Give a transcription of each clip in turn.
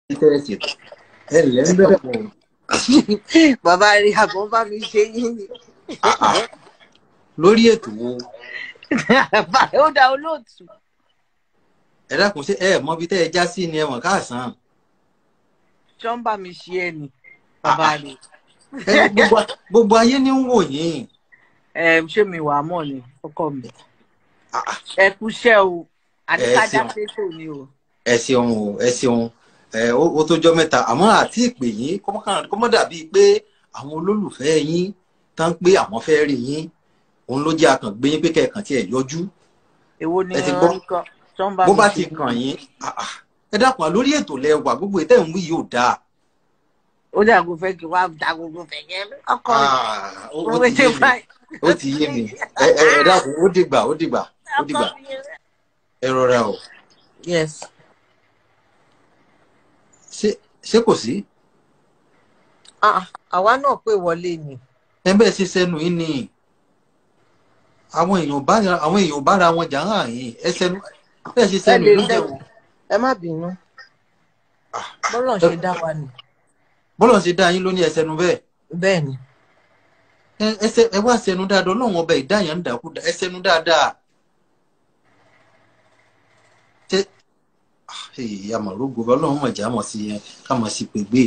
tẹ́ẹ̀sì ẹ lẹ́ ń bẹ̀rẹ̀ mọ́ bàbá rí àbọ̀ bá mi ṣe yín ni. lórí ètò wo ó dá olóòtú. ẹ dákun ṣé ẹ mọ ibi tẹ́ ẹ já sí ni ẹ mọ̀ káàsán ṣọ́ ń bá mi ṣe ẹ ni bàbá rí. ẹ gbogbo- gbogbo ayé ní ń wò yín ẹ ṣé mi wà á mọ̀ ni ọkọ mi. Ah, ah. ẹ kúṣẹ́ o àdìkájá ṣeun. fẹ́tò ni o. ẹ ṣeun o ẹ ṣeun ẹ ó ó tó jọ mẹ́ta àmọ́ àti ìpè yín kọ́mọ́ dàbí pé àwọn olólùfẹ́ yín tán pé àwọn fẹ́ rí yín òun ló jẹ́ akàn gbé yín pé kẹ̀kàn tí ẹ yọjú èwo ni Ẹ ti gbọ́. wọ́n ń kọ́ ṣọ́ ń bá bó mi bá ṣe ti kàn yín ah, ah. ẹ dákun lórí ètò lẹwà gbogbo ètò ìwí yóò dáa ó dàgbò fẹ́ kí wàá dàgbò fẹ́ yẹn ọkọ mi. Ah, ó mo ó fẹ́ ti ṣe yé mi báyìí. ó ti yé mi ẹ ẹ ẹ dákun ó dìgbà ó dìgbà ó dìgbà ọkọ mi yẹn. ẹ rọra o yes. ṣé ṣé kò sí Ah, àwa náà pè wọlé ni. ẹ bẹ́ẹ̀ ṣe sẹ́nu yín ni àwọn èèyàn bá àwọn èèyàn bára wọn jà hàn yín ẹ sẹ́nu bẹ́ẹ̀ ṣe ẹ sẹ́nu lè ló jẹ́ lẹ́wọ̀ ẹ má bínú Ah, bọ́lọ̀ ṣe dá wa nì bọ́lọ̀ ṣe dá yín ló ní ẹ sẹ́nu bẹ́ẹ̀ bẹ́ẹ̀ ni ẹ ẹ ṣe- ẹ wá sẹ́nu dáadáa ọlọ́run ọba ìdáyàn ń dàkú ẹ sẹ́nu dáadáa ṣé èyí àmọ̀rógo ọlọ́run mọ̀ já mọ̀ sí yẹn ká mọ̀ sí pègbè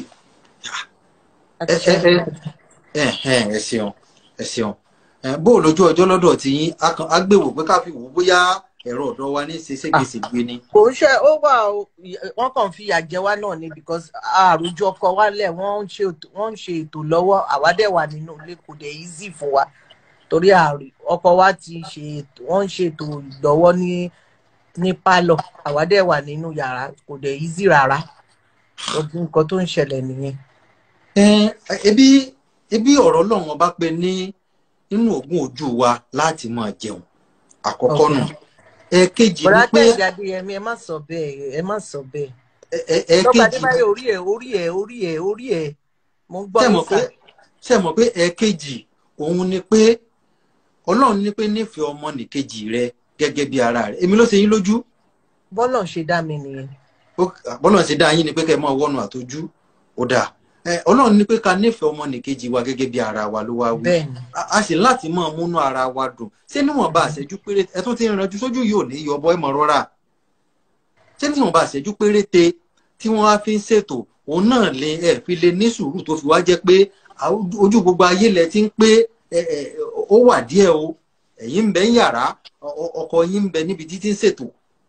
àti ẹ ṣe ẹ ẹ ẹ ẹ ṣeun ẹ ṣeun ẹ bó o lójú ọjọ́ lọ́dọ̀ tí yín a kàn- á gbèwò pé ká fi wò ó bóyá ẹ̀rọ ọ̀dọ́ wa ní ṣe ségesègbè ni. kò ń ṣe ó wà ó wọ́n kàn fi àjẹ wa náà ni because àròjọ ọkọ wa lẹ̀ wọ́n ń ṣe ètò wọ́n ń ṣe ètò lọ́wọ́ àwa dẹ̀ wà nínú ilé kò dẹ̀ easy fún wa torí àrò ọkọ wa ti ṣe ètò wọ́n ń ṣe ètò lọ́wọ́ ní ní pálọ̀ àwa dẹ̀ wà nínú yàrá kò dẹ̀ easy rárá ọdún nǹkan tó ń ṣẹlẹ̀ nìyẹn. ẹ ebi ebi ọ̀rọ̀ ọlọ́run ọba pé ní nínú ogún ojú wa láti máa jẹun àkọ́kọ́ nù ẹ̀ẹ̀kejì ni bọ̀dá pé kẹ́hìndé adéyẹmí ẹ má sọ bẹ́ẹ̀ ẹ má sọ bẹ́ẹ̀. ẹ- ẹ- lọ́ba ẹ̀ẹ̀kejì adébáyọ̀ orí ẹ̀ orí ẹ̀ orí ẹ̀ orí ẹ̀ mo ń gbọ́ ṣe yín mọ̀ pé sà. ṣe mọ̀ pé ẹ̀ẹ̀kejì òun ni pé ọlọ́run ní pé nífẹ̀ẹ́ ọmọ nìkejì rẹ gẹ́gẹ́ bí ara rẹ èmi ló ṣe yín lójú bọ́lọ̀ ṣe dá mi nìyẹn. Ó- bọ́lọ́run ṣe dá yín ni pé kẹ́ ẹ máa wọ́nu àtọ́jú ó dáa ẹ, ọlọ́run ní pé ká nífẹ̀ẹ́ ọmọ nìkejì wa gẹ́gẹ́ bí ara wa ló wá wí bẹ́ẹ̀ ni a a sì láti máa múnú ara wa dùn ṣé níwọ̀nba àṣẹjú péré ẹ tún ti ń ranjú sójú yìí ò ní yọ ọbọ ẹ mọ rọra ṣé níwọ̀nba àṣẹjú péréte tí wọ́n á fi ń ṣètò òun náà lè ẹ fi lè ní sùúrù tó fi wá jẹ́ pé àw- ojú gbogbo ayé lẹ ti ń pé ẹ, ẹ, ó wà díẹ̀ o ẹ̀yin ń bẹ ń yàrá ọ- ọ- ọkọ yín ń bẹ níbi títí ń ṣètò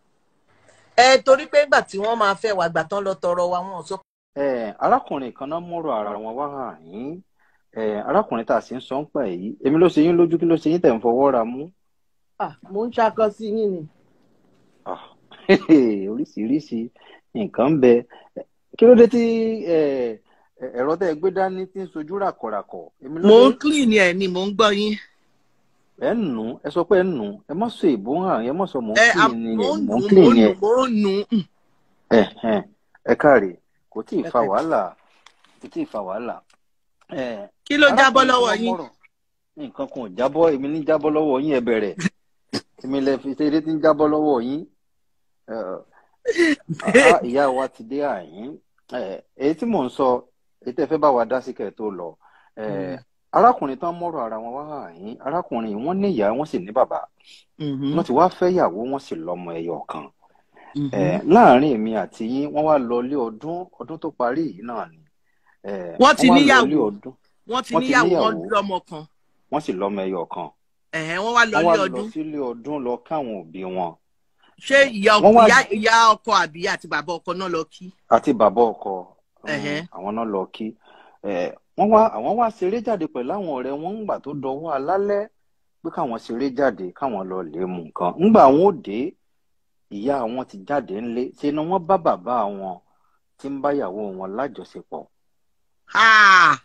ẹ torí pé nígbà tí wọ́n máa fẹ́ wà gbà tán lọ tọrọ wa wọn ò sọ ẹ arákùnrin kan náà mọ̀rọ̀ ara wọn wá hàn yín ẹ arákùnrin tá a sì ń sọ ń pa èyí èmi ló ṣe yín lójú kí ló ṣe yín tẹ̀ ń fọwọ́ ra mú ah mo ń ṣakọ sí yín ni. Ah, oríṣiríṣi nǹkan ń bẹ kí ló dé tí ẹ, ẹ, ẹ̀rọ tẹ́ ẹ gbé dání tí ń sojú ràkọ̀ràkọ̀ èmi ló mo ń dé clean ẹ ni mo ń gbọ́ yín. ẹ ń nù ẹ sọ pé ẹ ń nù ẹ má sọ èbó hàn ẹ má sọ mò ń ẹ clean ni mo ẹ ń mò ń nù clean mo ń yẹn nù mo ń nù. mm. ẹ ẹ ẹ káre kò tí ì fa Ẹ- wàhálà kò tí ì fa wàhálà ẹ kí ló jábọ́ arákùnrin lọ́wọ́ kan yín. mọ̀rọ̀ nǹkan kan ò jábọ́ èmi ní jábọ́ lọ́wọ́ yín ẹ bẹ̀rẹ̀ èmi lẹ fi ṣeré tí ń jábọ́ lọ́wọ́ yín Ẹ, àá, ìyá wa ti dé àyín Ẹ, èyí tí mò ń sọ èyí tẹ́ fẹ́ bá wa dá sí kẹ́ ẹ tó lọ Ẹ, Mm. arákùnrin tán mọ̀rọ̀ ara wọn wá àyín arákùnrin yìí wọ́n ní ìyá wọ́n sì ní bàbá Mhm, wọ́n ti wá fẹ́ ìyàwó wọ́n sì lọ́mọ ẹyọ kan mhm. Ẹ, láàárín èmi àti yín wọ́n wá lọ ilé ọdún ọdún tó parí yìí náà ni Ẹ, Wọ́n ti wá lọ níyàwó. ilé ọdún wọ́n ti wọ́n ti níyàwó wọn níyàwó. lọ́mọ kan wọ́n sì lọ́mọ ẹyọ kan ẹ̀hẹ́n, wọ́n wá lọ wọ́n wá ilé lọ ọdún sílé ọdún lọ káwọn òbí wọn ṣé ìyá Wọ́n ọkọ wá- ìyá- ìyá ọkọ àbí àti bàbá ọkọ náà lọ kí. àti bàbá ọkọ um, Ẹ̀hẹ́. àwọn náà lọ kí Eh, wọ́n wá àwọn wá ṣeré jáde pẹ̀lú àwọn ọ̀rẹ́ wọn ńgbà tó dọwọ́ alálẹ́ pé káwọn ṣeré jáde káwọn lọ lè mú nǹkan ńgbà wọn ò dé ìyá wọn ti jáde ńlé ṣe ni wọ́n bá bàbá wọn tí ń báyàwó wọn lájọṣepọ̀ Ah,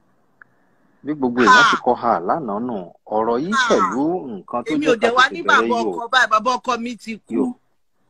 bí gbogbo èèyàn Ha! ti kọ ha lánàá nù ọ̀rọ̀ yìí Ha! pẹ̀lú nǹkan tó èmi ò jẹ́ dẹ̀ wá pàtàkì ní bẹ̀rẹ̀ bàbá yìí o ọkọ báyìí bàbá ọkọ mi ti kú. Yo.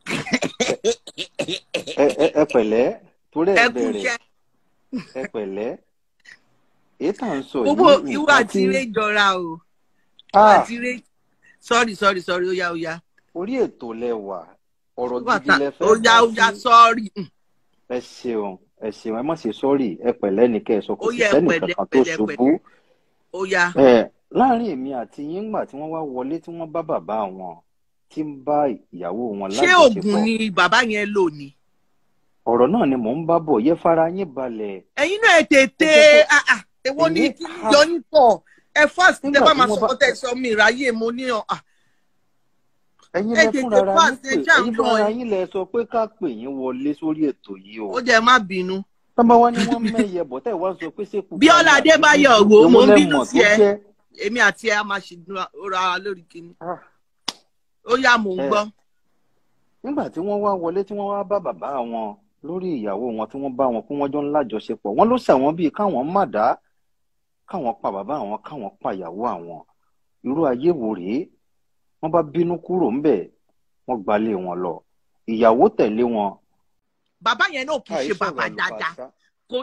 ẹ ẹ- ẹ pẹ̀lẹ́ torí ẹ ẹ kú bẹ̀rẹ̀ iṣẹ́ ẹ pẹ̀lẹ́ èyí tá à ń sọ gbogbo yìí ìwà nǹkan àti tí eré jọra o ìwà Ah, àti eré sorry sorry sorry ó yá ó yá orí ètò lẹwà ọ̀rọ̀ Ìwà gidi ta- lẹ ó fẹ́ yá dá ó yá sí sorry. Mm. ẹ ṣeun ẹ ṣeun ẹ má ṣe sọ́ọ̀rì ẹ pẹ̀lẹ́ ní kẹ́ ẹ sọ kò Ó sí yẹ sẹ́nì pẹ̀lẹ́, kankan tó pẹ̀lẹ́, ṣubú pẹ̀lẹ́. ó yá ẹ láàrin èmi àti yín ńgbà tí wọ́n wá wọlé tí wọ́n bá bàbá wọn tí ń bá ìyàwó wọn ṣé lájọṣepọ̀ oògùn ni bàbá yẹn lò ní. ọ̀rọ̀ náà ni mò ń bá bọ̀ yẹ fara yín balẹ̀ ẹ̀yin náà ẹ tètè Ẹ jẹ́ kó- ah, ah, èwo ní Èmi- kí n yọ yín pọ̀ ẹ fast tẹ Nígbà bá tí máa wọ́n sọ bá- tẹ sọ mi ìráyè mo ní ọ ah, ẹ̀yin ẹ lẹ tètè fúnra ara yín fast, pé ẹ já ẹ̀yin nǹkan fúnra ẹ. yín lẹ sọ pé ká pè yín wọlé sórí ètò yìí o ó jẹ má bínú. tọ́ba wá ní wọ́n mẹ́yẹ bọ̀ tẹ́ ẹ̀ wá sọ pé ṣékù Bíọ́lá Adébáyọ̀ wò, mo ń bínú sí ẹ. ẹ. èmi àti ẹ a máa ṣe ra wa lórí kinní Ah. ó yá mò ń Ẹ. gbọ́. nígbà tí wọ́n wá wọlé tí wọ́n wá bá bàbá wọn lórí ìyàwó wọn tí wọ́n bá wọn pé wọ́n jọ ń lájọṣepọ̀ wọ́n ló ṣàwọn bíi káwọn má dá káwọn pa bàbá àwọn káwọn pa ìyàwó àwọn irú ayé wo rèé wọ́n bá bínú kúrò ńbẹ̀ wọ́n gbalé wọn lọ ìyàwó tẹ̀lé wọn. bàbá yẹn náà kì í ṣe àìsàn bàbá dáadáa kò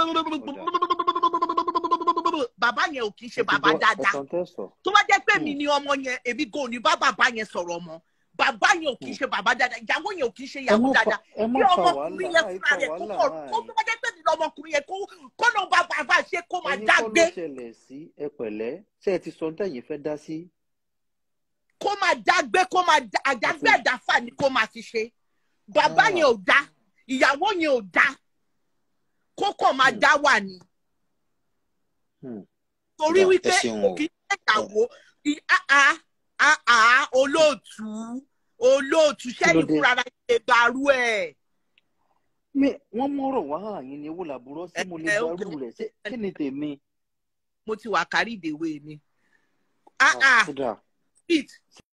bàbá yẹn ò kì í ṣe bàbá dáadáa ẹ̀sán tẹ́ sọ. tó bá jẹ́ pé mi Hmm. ni ọmọ yẹn èmi kò ní bá bàbá yẹn sọ̀rọ̀ mọ́ bàbá yẹn ò kì í ṣe bàbá dáadáa ìyàwó yẹn ò kì í ṣe ẹ ìyàwó má fa dáadáa ẹ má bí fa ọmọkùnrin wàhálà yẹn àìfa fúnra rẹ̀ kó wàhálà kọ̀ kó tó bá jẹ́ pé mi ni ọmọkùnrin yẹn kó kó lọ bá bàbá ṣe kó máa ẹ̀yin dá kọ́ gbé ló ṣẹlẹ̀ sí ẹ pẹ̀lẹ́ ṣé ẹ ti sọ ní tẹ̀yìn fẹ́ dá sí. kó máa dá gbé kó máa dá àdágbé Àti- àdáfà ni kó máa fi ṣe bàbá Ah. yẹn ò dá ìyàwó yẹn ò dá kó kàn máa Hmm. dá wà ní Hmm. torí Ẹ wípé ṣeun kò o. kí ń ṣe ìyàwó ì- ah, ah, ah, ah, olóòtú olóòtú sẹ́yìn dé? fúnra rẹ̀ ṣe gbàrú ẹ̀. mi wọ́n mọ̀rọ̀ wá àyìn ni owó làbúrò sí mo lè Ẹ- ẹ, gbarú okay. rẹ̀ ṣé kí ni tèmi. mo ti wà kárí ìdèwé ni. Ah, ah, kódà speed